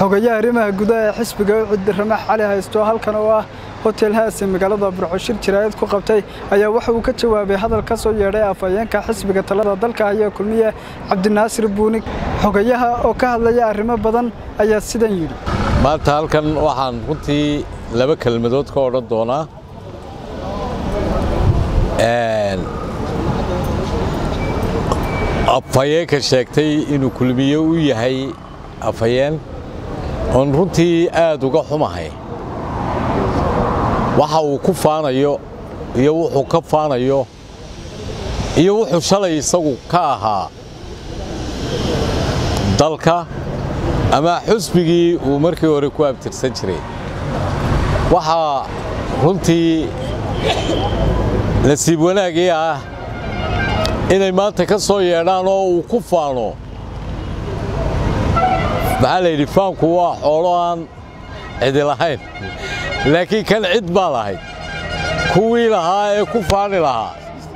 xogayaha arrimaha gudaha ee xisbiga ucud ramax cali haysto halkan oo ah hotel haasi magaalada burcoshir jiraayad ku qabtay ayaa waxa uu ka jawaabay hadal ka soo yeedhay afhayeenka xisbiga talada dalka haya kulmiye cabdinaasir buunig xogayaha oo ka hadlaya arrimo badan ayaa sidan yidhi maanta halkan waxaan runtii laba kelmadood ka odhan doonaa afhayeenka sheegtay inuu kulmiye u yahay afhayeen oon runtii aad uga xumahay waxa uu ku faanayo iyo wuxuu ka faanayo iyo wuxuu shalay isagu ka ahaa dalka ama xusbigii uu markii hore ku abtirsan jiray waxaa runtii nasiib wanaagii ah inay maanta ka soo yeedhaan oo uu ku faano maxaa la yidhi faanku waa xoolo aan cidi lahayn laakiin kan cid baa lahayd kuwii lahaa ee ku faani lahaa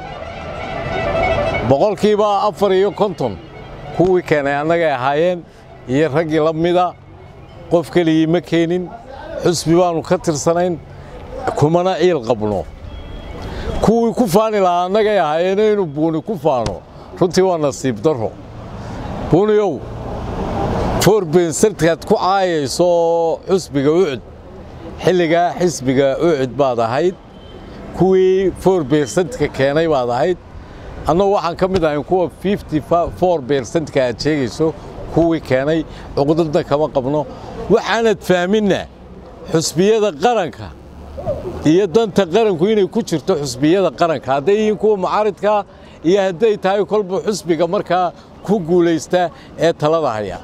boqolkiiba afar iyo konton kuwii keenay annagay ahaayeen iyo raggii la mida qof keligii ma keenin xusbi baannu ka tirsanayn kumana ciil qabno kuwii ku faani lahaa annagay ahaayeen inuu buuni ku faano runtii waa nasiib darro buuniyow forbensarkaad ku caayayso xusbiga ucud xilligaa xisbiga ucud baad ahayd kuwii forbersentka keenay baad ahayd annagu waxaan ka mid ahayn kuwa for bersentka aad sheegayso kuwii keenay cuqdadna kama qabno waxaanad fahminna xusbiyada qaranka iyo danta qaranku inay ku jirto xusbiyada qaranka hadday yihiin kuwa mucaaridkaa iyo hadday tahay kolba xusbiga markaa ku guulaysta ee talada haya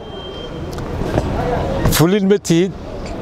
fulin ma tihid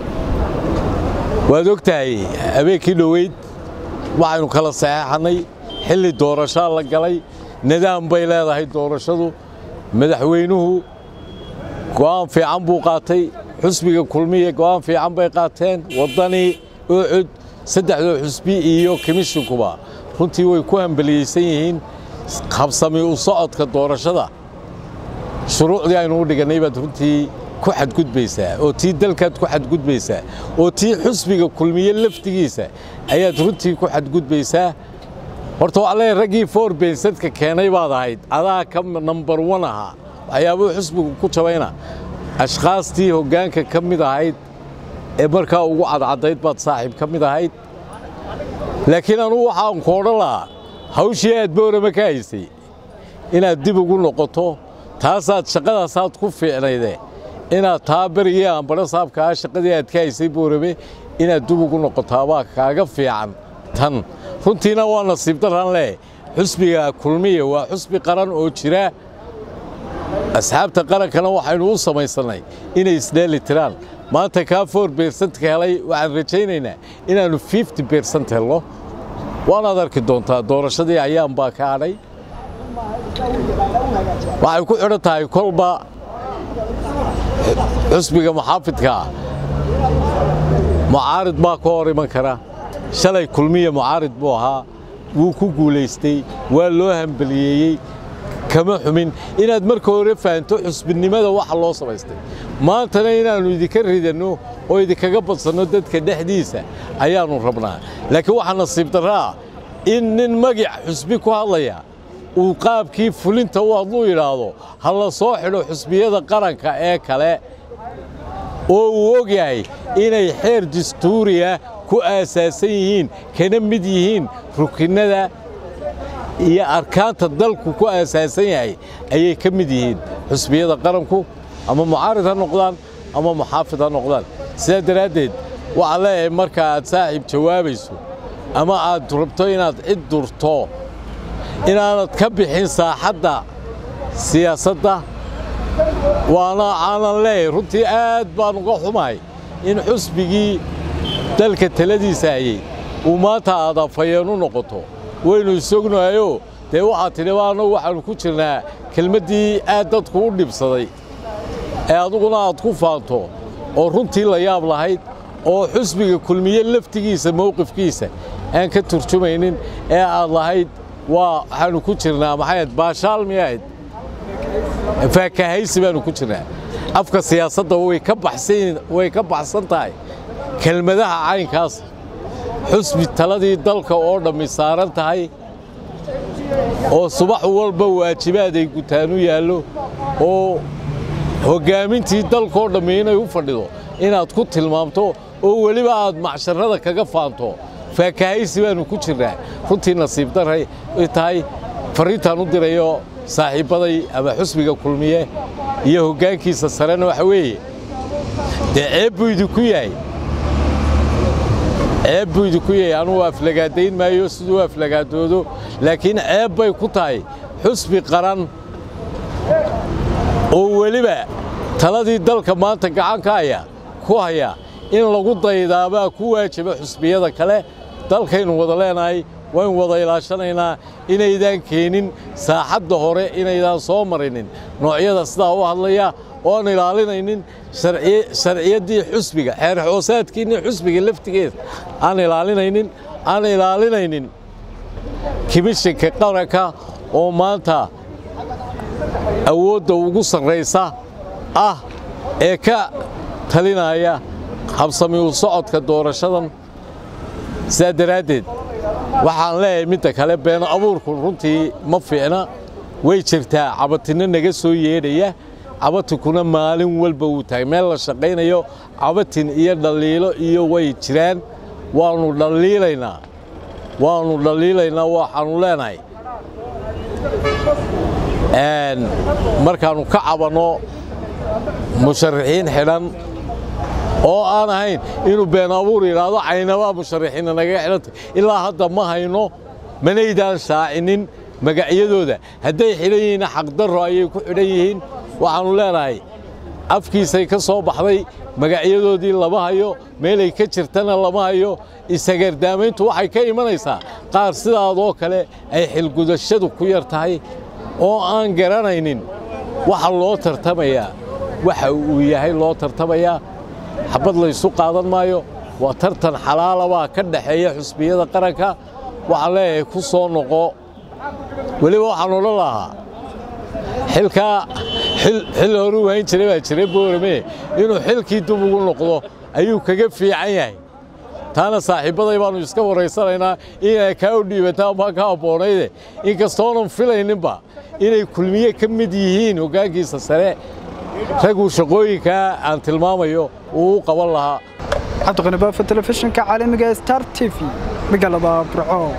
waad og tahay habeenkii dhoweyd waxaynu kala saxeexannay xilli doorashaa la galay nidaam bay leedahay doorashadu madaxweynuhu go'aan fiican buu qaatay xusbiga kulmiya go'aan fiican bay qaateen waddanii ucud saddexdoo xusbi iyo komishinkuba runtii way ku hambeliyeysan yihiin habsami u socodka doorashada shuruucdii aynu u dhigannay baad runtii ku xadgudbaysaa oo tii dalkaad ku xadgudbaysaa oo tii xusbiga kulmiye laftigiisa ayaad runtii ku xadgudbaysaa horta waxaa leeyahay raggii forbensadka keenay baad ahayd adaa ka nambar wan ahaa waxyaabuu xusbigu ku jabayna ashkhaastii hoggaanka ka mid ahayd ee markaa ugu cadcaddayd baad saaxiib ka mid ahayd laakiin anugu waxaan ku odhan lahaa hawshii aad boorama ka haysay inaad dib ugu noqoto taasaad shaqadaasaad ku fiicnayde inaad taa berigii aanbadho saabkaa shaqadii aad ka haysay boorame inaad dib ugu noqotaabaa kaaga fiican tan runtiina waa nasiib darran leh xusbiga kulmiya waa xusbi qaran oo jira asxaabta qarankana waxaynu u samaysannay inay isdheeli tiraan maanta kaa for bersentka helay waxaan rajaynaynaa inaannu fifty bersent helno waanaad arki doontaa doorashadii ayaan baa ka hadhay waxay ku xidhan tahay kolba xusbiga muxaafidkaa mucaarid baa ka hor iman kara shalay kulmiya mucaarid buu ahaa wuu ku guulaystay waa loo hambeliyeeyey kama xumin inaad marka hore fahanto xusbinimada waxa loo samaystay maantana inaannu idinka ridanno oo idinkaga badsanno dadka dhexdiisa ayaannu rabnaa laakiin waxaa nasiib darraa in nin magic xusbi ku hadlaya uu qaabkii fulinta u hadluu yidhaahdo ha la soo xidho xusbiyada qaranka ee kale oo uu og yahay inay xeer dastuuriya ku aasaasan yihiin kana mid yihiin rukinnada iyo arkaanta dalku ku aasaasan yahay ayay ka mid yihiin xusbiyada qaranku ama mucaarid ha noqdaan ama muxaafid ha noqdaan sidaa daraaddeed waxaa leeyahay marka aad saaxiib jawaabayso ama aad rabto inaad cid durto inaanad ka bixin saaxadda siyaasadda waana aanan leeyahay runtii aad baan uga xumahay in xusbigii dalka taladiisa hayey uu maanta aad afhayeen u noqoto waynu isognahayoo dee waxaad tidhi annagu waxaannu ku jirnaa kelmaddii aad dadku u dhibsaday ee aduguna aad ku faanto oo runtii la yaab lahayd oo xusbiga kulmiye laftigiisa mowqifkiisa aan ka turjumaynin ee aad lahayd waa waxaannu ku jirnaa maxay ahayd baashaal miyay ahayd faakahaysi baannu ku jirnaa afka siyaasadda way ka baxsan tahay kelmadaha caynkaas xusbi taladii dalka oo dhammi saaran tahay oo subax walba waajibaaday gutaan u yaallo oo hoggaamintii dalkaoo dhammi inay u fadhido inaad ku tilmaamto oo weliba aad macsharrada kaga faanto faakahaysi baannu ku jirnaa runtii nasiib daray tahay farriintaan u dirayo saaxiibbaday ama xusbiga kulmiye iyo hoggaankiisa sarena waxa weeye dee ceeb buu idinku yahay ceeb buu idinku yahay anugu aflagaadayn maayo siduu aflagaadoodo laakiin ceeb bay ku tahay xusbi qaran oo weliba taladii dalka maanta gacanka haya ku haya in lagu daydaabaa ku waajiba xusbiyada kale dalkaynu wada leenahay waynu wada ilaashanaynaa inaydaan keenin saaxadda hore inaydaan soo marinin noocyada sidaa u hadlaya oan ilaalinaynin sharciyaddii xusbiga xeer xoosaadkiinni xusbiga laftigeeda aan ilaalinaynin aan ilaalinaynin kimishinka qaranka oo maanta awoodda ugu sarraysa ah ee ka talinaya habsami u socodka doorashadan sidaa daraaddeed waxaan leeyahay midda kale been abuurku runtii ma fiicna way jirtaa cabatinno naga soo yeedhaya cabatinkuna maalin walba wuu tahay meel la shaqaynayo cabatin iyo dhaliilo iyo way jiraan waannu dhaliilaynaa waannu dhaliilaynaa waxaannu leenahay markaannu ka cabanno musharaxiin xidhan oo aan ahayn inuu been abuur yidhaahdo caynabaa musharaxiinna nagaga xidhantay ilaa hadda ma hayno manaydaan shaacinin magacyadooda hadday xidhan yihiinna xaqdarro ayay ku xidhan yihiin waxaannu leenahay afkiisay ka soo baxday magacyadoodii lama hayo meelay ka jirtana lama hayo isagardaamayntu waxay ka imanaysaa qaar sidaadoo kale ay xilgudashadu ku yar tahay oo aan garanaynin waxa loo tartamayaa waxa uu yahay loo tartamayaa xabad laysu qaadan maayo waa tartan xalaalabaa ka dhaxeeya xusbiyada qaranka waxaan leeyahay ku soo noqo weliba waxaan odhan lahaa xilkaa xil horu wayn jiray baa jiray boorame inuu xilkii dib ugu noqdo ayuu kaga fiican yahay taana saaxiibbaday baannu iska waraysanaynaa inay kaa u dhiibataan baa ka abboonayde inkastoonan filayninba inay kulmiye ka mid yihiin hoggaankiisa sare raguu shaqooyinkaa aan tilmaamayo uu u qaban lahaa cabdiqani baafa telefishinka caalamiga star t v magaalada burco